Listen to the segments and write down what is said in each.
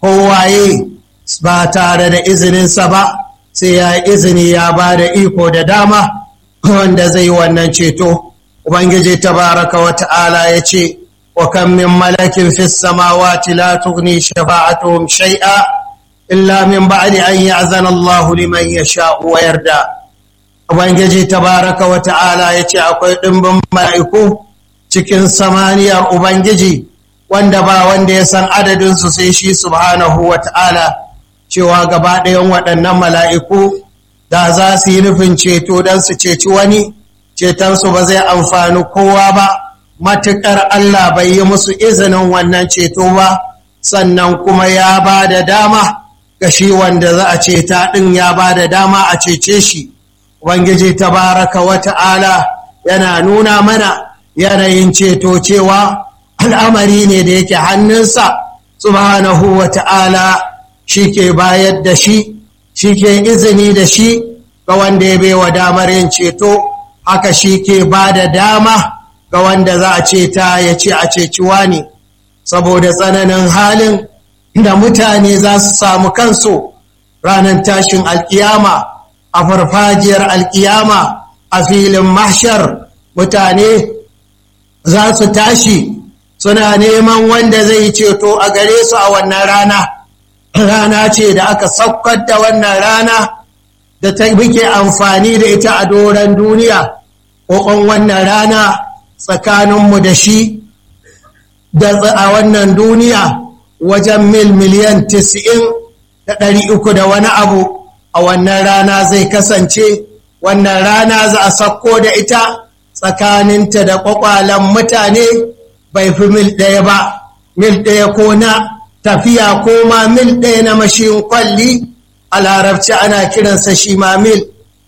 kowaye ba tare da izininsa ba sai ya yi izini ya ba da iko da dama wanda zai wannan ceto ubangiji tabaraka wa ta'ala ya ce wa kan min malakin fi samawati la tughni shafa'atuhum shay'a illa min ba'di an ya'zana Allahu liman yasha'u wa yarda ubangiji tabaraka wa ta'ala ya ce akwai ɗimbin mala'iku cikin samaniyar ubangiji wanda ba wanda ya san adadinsu sai shi subhanahu wa ta'ala cewa gaba ɗayan waɗannan mala'iku da za su yi nufin ceto don su ceci wani cetonsu ba zai amfani kowa ba matuƙar Allah bai yi musu izinin wannan ceto ba sannan kuma ya ba da dama ga shi wanda za a ceta ɗin ya ba da dama a cece shi ubangiji tabaraka wa ta'ala yana nuna mana yanayin ceto cewa al'amari ne da yake hannunsa subhanahu wa ta'ala shi ke bayar da shi shi ke izini da shi ga wanda ya baiwa damar yin ceto haka shi ke ba da dama ga wanda za a ceta ya ce a ceciwa ne saboda tsananin halin da mutane za su samu kansu ranar tashin alkiyama a farfajiyar alkiyama a filin mahshar mutane za su tashi suna neman wanda zai ceto a gare su a wannan rana rana ce da aka saukar da wannan rana da ta muke amfani da ita a doron duniya ƙoƙon wannan rana tsakaninmu da shi da a wannan duniya wajen mil miliyan tis'in da ɗari uku da wani abu a wannan rana zai kasance wannan rana za a sakko da ita tsakaninta da ƙwaƙwalen mutane bai fi mil ɗaya ba mil ɗaya ko na tafiya ko ma mil ɗaya na mashin kwalli a larabci ana kiransa shi ma mil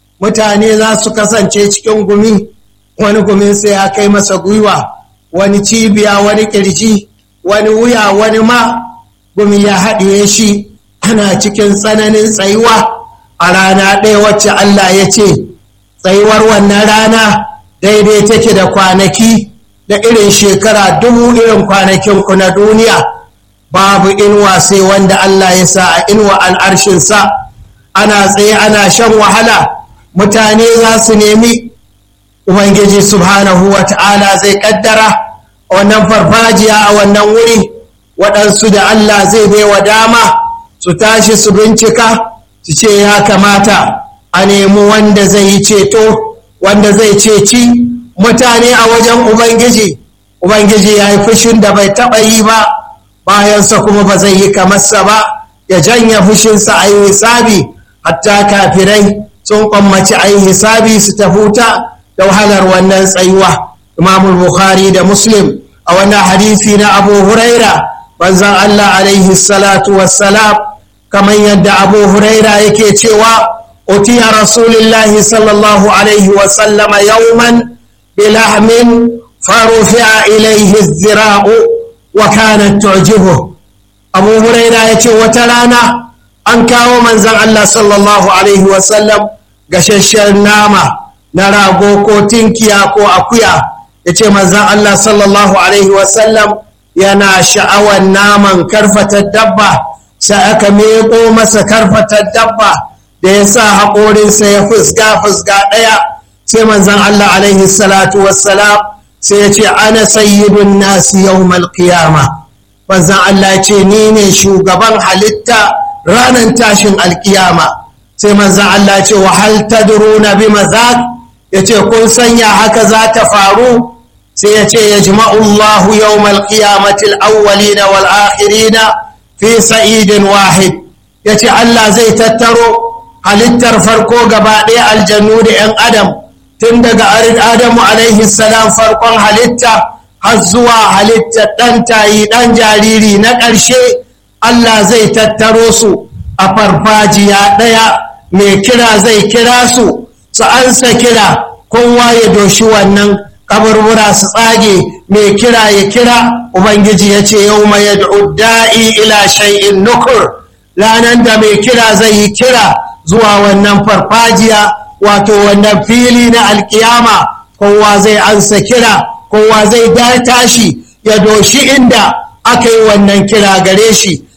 mutane za su kasance cikin gumi wani gumin sai ya kai masa gwiwa wani cibiya wani ƙirji wani wuya wani ma gumi ya haɗiye shi ana cikin tsananin tsayuwa a rana ɗaya wacce Allah ya ce tsayuwar wannan rana daidai take da kwanaki da irin shekara dubu irin kwanakin ku na duniya babu inuwa sai wanda Allah ya sa a inuwa al'arshinsa ana tsaye ana shan wahala mutane za su nemi ubangiji subhanahu wa ta'ala zai kaddara wannan farfajiya a wannan wuri waɗansu da Allah zai baiwa dama su tashi su bincika su ce ya kamata a nemi wanda zai yi ceto wanda zai ceci mutane a wajen ubangiji ubangiji ya yi fushin da bai taɓa yi ba bayansa kuma ba zai yi kamarsa ba ya janya fushinsa a yi hisabi hatta kafirai sun kwammaci a yi hisabi su ta huta da wahalar wannan tsayuwa imamul bukhari da muslim a wannan hadisi na abu huraira banzan allah alaihi salatu wassalam kamar yadda abu huraira yake cewa utiya rasulillahi sallallahu alaihi wasallama yauman bilahmin farufi'a ilaihi zira'u wa kanat tu'jibuhu abu huraira ya ce wata rana an kawo manzan Allah sallallahu alaihi wasallam gashashen nama na rago ko tinkiya ko akuya ya ce manzan Allah sallallahu alaihi wasallam yana sha'awar naman karfatar dabba sai aka meƙo masa karfatar dabba da ya sa haƙorinsa ya fusga fusga ɗaya sai manzan Allah alaihi salatu wassalam sai ya ce ana sayyidun nasi yawmal qiyama manzan Allah ce ni ne shugaban halitta ranar tashin alkiyama sai manzan Allah ce wa hal tadruna bi mazak ya ce kun sanya haka za ta faru sai ya ce ya jima'u Allah yawmal qiyamati al-awwalina wal akhirina fi sa'idin wahid ya ce Allah zai tattaro halittar farko gaba ɗaya aljannu da 'yan adam tun daga adamu alaihi salam farkon halitta har zuwa halittar ɗan tayi ɗan jariri na ƙarshe Allah zai tattaro su a farfajiya ɗaya mai kira zai kira su su ansa kira kowa ya doshi wannan kaburbura su tsage mai kira ya kira ubangiji ya ce yau mai da'i ila shay'in nukur ranar da mai kira zai yi kira zuwa wannan farfajiya wato wannan fili na alkiyama kowa zai ansa kira kowa zai tashi ya doshi inda aka yi wannan kira gare shi